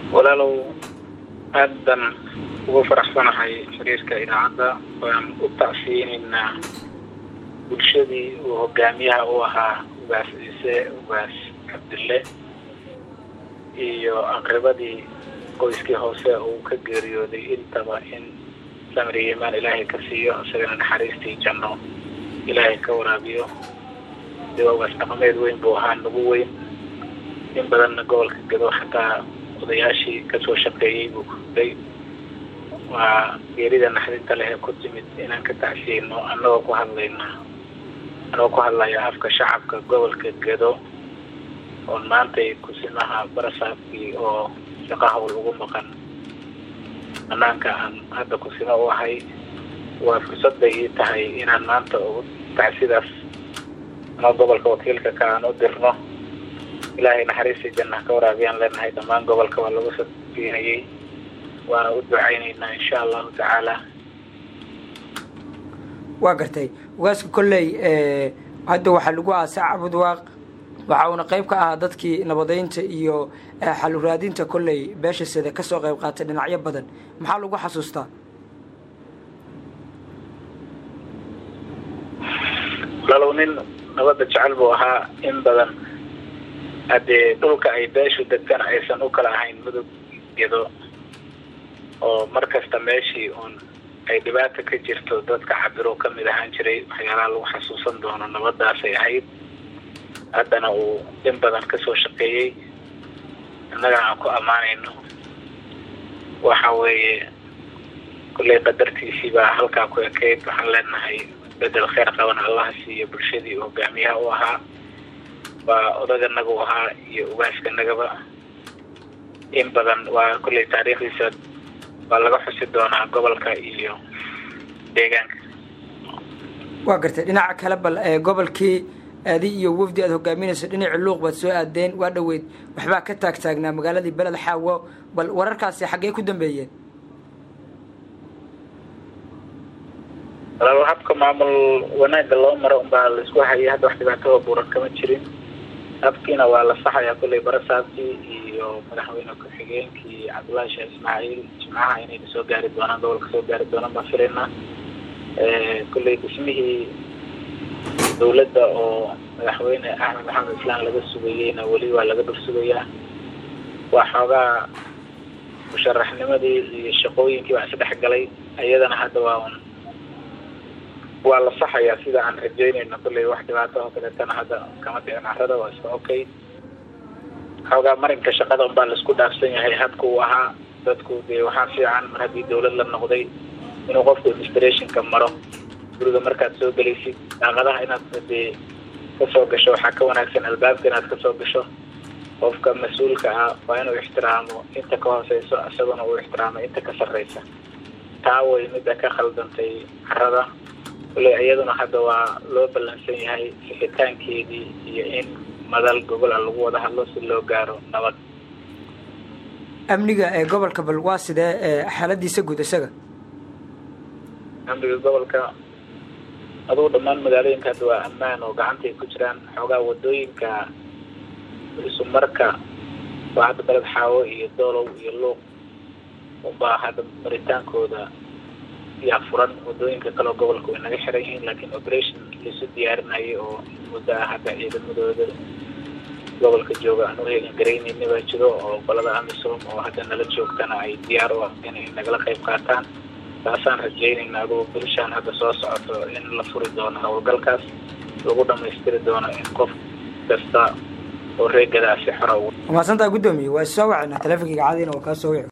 walaalow aad baan ugu faraxsanahay xiriirka idaacadda waan u tacsiyeyneynaa bulshadii uu hogaamiyaha u ahaa ugaas ciise ugaas cabdille iyo aqribadii qoyskii hoose uu ka geeriyooday intaba in samri imaan ilaahay ka siiyo isagana naxariistii janno ilaahay ka waraabiyo de waa ugaas dhaqameed weyn buu ahaa nagu weyn in badanna gobolka gado xataa odayaashii kasoo shaqeeyey buu kuday waa geerida naxdinta leh ee ku timid inaan ka tacsiyeyno annagoo ku hadlayna annagoo ku hadlaya afka shacabka gobolka gado oon maantay kusimaha barasaabkii oo shaqo hawl ugu maqan banaanka aan hadda kusimo u ahay waa fursad bay ii tahay inaan maanta ugu tacsidaas ama gobolka wakiilka ka aan u dirno ilaahay naxariistii janna ka waraabiyaan leenahay dhammaan gobolka waa lagu safiinayay waana u ducayneynaa insha allahu tacaala waa gartay ugaaska kolley hadda waxaa lagu aasay cabudwaaq waxa uuna qayb ka ahaa dadkii nabadeynta iyo xaluraadinta kolley beesha sida kasoo qayb qaatay dhinacyo badan maxaa lagu xasuustaa lalow nin nabadda jecel buu ahaa in badan haddee dhulka ay beeshu degtana aysan u kala ahayn mudug gedo oo mar kasta meeshii uun ay dhibaata ka jirto dadka cabiro ka mid ahaan jiray waxyaalaha lagu xasuusan doono nabadaasay ahayd haddana uu in badan kasoo shaqeeyey innagana aan ku ammaanayno waxa weeye kulley qadartiisii baa halkaa ku ekeyd waxaan leenahay bedel kheyr qaban allaha siiyo bulshadii uu hogaamiyaha u ahaa waa odaganaga u ahaa iyo ugaaskanagaba in badan waa kulley taariikhdiisa waa laga xusi doonaa gobolka iyo deegaanka waa gartay dhinaca kale bal gobolkii aadi iyo wafdi aad hogaaminayso dhinacii luuq baad soo aadeen waa dhaweyd waxbaa ka taag taagnaa magaaladii beled xaawo bal wararkaasi xaggee ku dambeeyeen walaal habka maamul wanaagga loo maro unbaa laisku hayay hadda wax dhibaataba buuran kama jirin habkiina waa la saxayaa kulley barasaabkii iyo madaxweyne ku-xigeenkii cabdullaahi sheekh ismaaciil jimcaha inayna soo gaari doonaan gobolka soo gaari doonaan baan filaynaa kulley dhismihii dawladda oo madaxweyne axmed maxamed islaan laga sugayeyna weli waa laga dhul sugayaa waa xoogaa musharaxnimadii iyo shaqooyinkii baa isdhex galay iyadana hadda waa un waa la saxayaa sida aan rajeynayno kulley wax dhibaato oo kaleetana hadda kama dhicin carrada waa iska okay xoogaa marinka shaqada unbaa laisku dhaafsan yahay habka uu ahaa dadku dee waxaa fiican mar haddii dawlad la noqday inuu qofku administrationka maro guriga markaad soo gelaysid daaqadaha inaad dee kasoo gasho waxaa ka wanaagsan albaabka inaad kasoo gasho qofka mas-uulka ah waa inuu ixtiraamo inta ka hooseyso isaguna uu ixtiraamo inta ka sarreysa taa way midda ka khaldantay carrada kulley iyaduna hadda waa loo ballansan yahay sixitaankeedii iyo in madal gobol a lagu wada hadlo si loo gaaro nabad amniga ee gobolka bal waa sidee xaaladiisa guud isaga amniga gobolka adugu dhammaan magaalooyinka hadda waa ammaan oo gacantay ku jiraan xoogaa wadooyinka isumarka waa hadda beled xaawo iyo doolow iyo luuq unbaa hadda maritaankooda yaa furan wadooyinka kaleo gobolka way naga xiran yihiin laakiin operation laisu diyaarinayay oo muddo ah hadda ciidamadooda gobolka jooga aan uheelin garaynayna baa jiro oo qolada amisom oo hadda nala joogtana ay diyaar u ah inay nagala qayb qaataan taasaan rajeynayna adugu bilishaan hadda soo socoto in la furi doono howlgalkaas lagu dhamaystiri doono in qof kasta oo reegadaasi xora maasantaa guddoomiye waa soo wacnaa teleefonkayga caadiina waa kaa soo wici